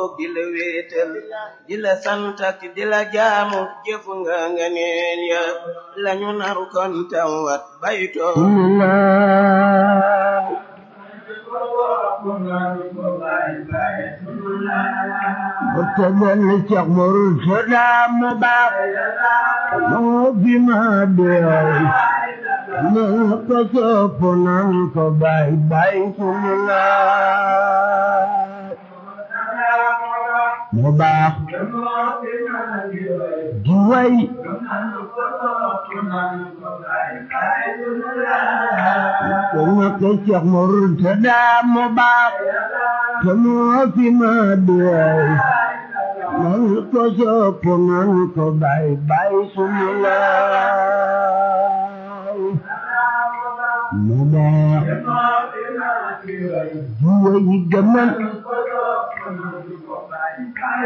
di la wéetal di la sant ak di la jaamu jëfu nga nga neen ya lañu naru kon tawat baytoo Murtadan Cheikh Murtada mu baax moo fi ma doy na ko sopp nan ko bay bay sunu laay mu baax di way ko na ko Cheikh Murtada mu baax te moo fi ma doy nan ko sopp nan ko bay bay sunu laay mu baax di way gëmal